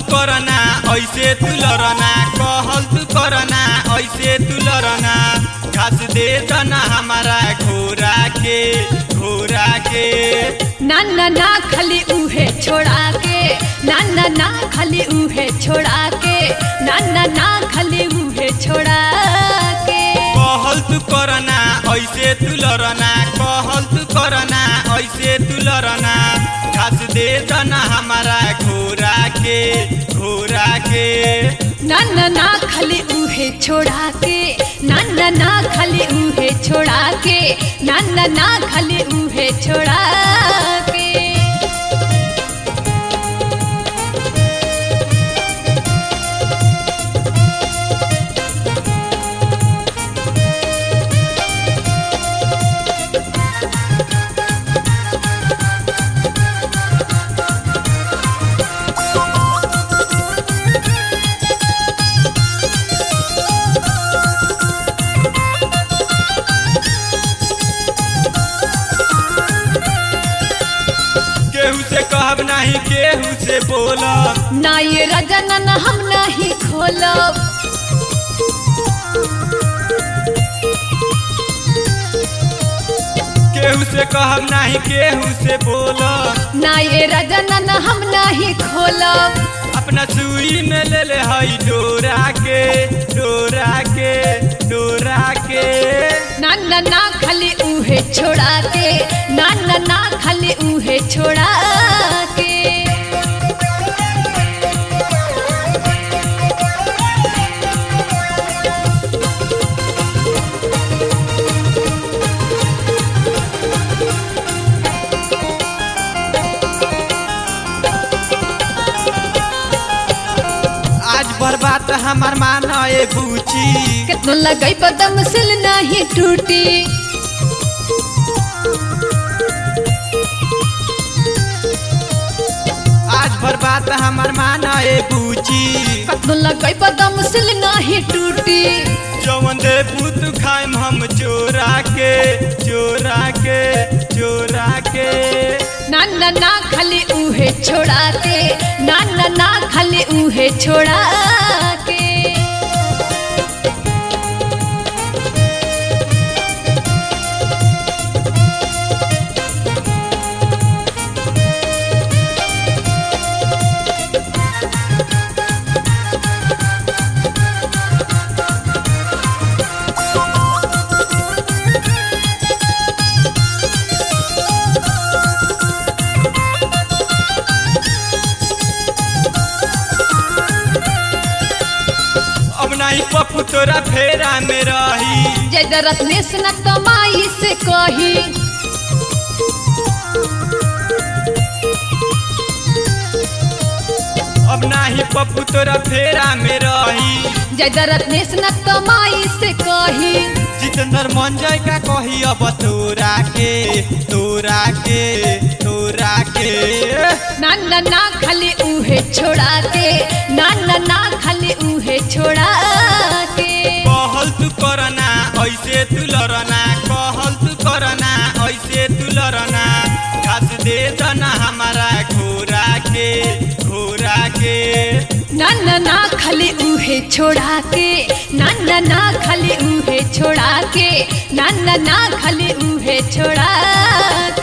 करना ऐसे तू लड़ना कहल तू करना ऐसे तू लड़ना घास दे दना हमारा घोड़ा के घोड़ा के ना ना ना खाली उहे छोड़ा के ना ना ना खाली उहे छोड़ा के ना ना ना खाली उहे छोड़ा के कहल तू करना ऐसे तू लड़ना कहल तू करना ऐसे तू लड़ना घास दे दना हमारा घोड़ा के घोड़ा के ना ना ना खाली उहे छोड़ा के ना ना ना खाली उहे छोड़ा के ना ना ना खाली उहे छोड़ा के केहू से कहब नहीं केहू से बोलब ना ये रजना ना हम नहीं खोलब केहू से कहब नहीं केहू से बोलब ना ये रजना ना हम नहीं खोलब अपना सुई में ले ले हई डोरा के डोरा के डोरा के ना ना ना खाली उहे छोड़ा के ना ना ना खाली उहे छोड़ा के आज बर्बाद हमार माना ए बूची कितना लगई बदम सिल नहीं टूटी आज बर्बाद हमार माना ए बूची कितना लगई बदम सिल नहीं टूटी जवन दे पुत खाइम हम चोरा के चोरा के चोरा के ना ना ना खाली उहे छोड़ा के ना ना ना खाली उहे छोड़ा के अब नहीं पप्पू तोरा फेरा में रही जय रत्नेश न कमाई से कही अब नहीं पप्पू तोरा फेरा में रही जय रत्नेश न कमाई से कही जितेंद्र मन जाय का कही अब तोरा के तोरा के तोरा के ना ना ना खाली उहे छोड़ा के ना ना ना खाली उहे छोड़ा के कहल तू करना ऐसे तू लड़ना कहल तू करना ऐसे तू लड़ना घास दे दना हमारा घोड़ा के घोड़ा के ना ना ना खाली उहे छोड़ा के ना ना ना खाली उहे छोड़ा के ना ना ना खाली उहे छोड़ा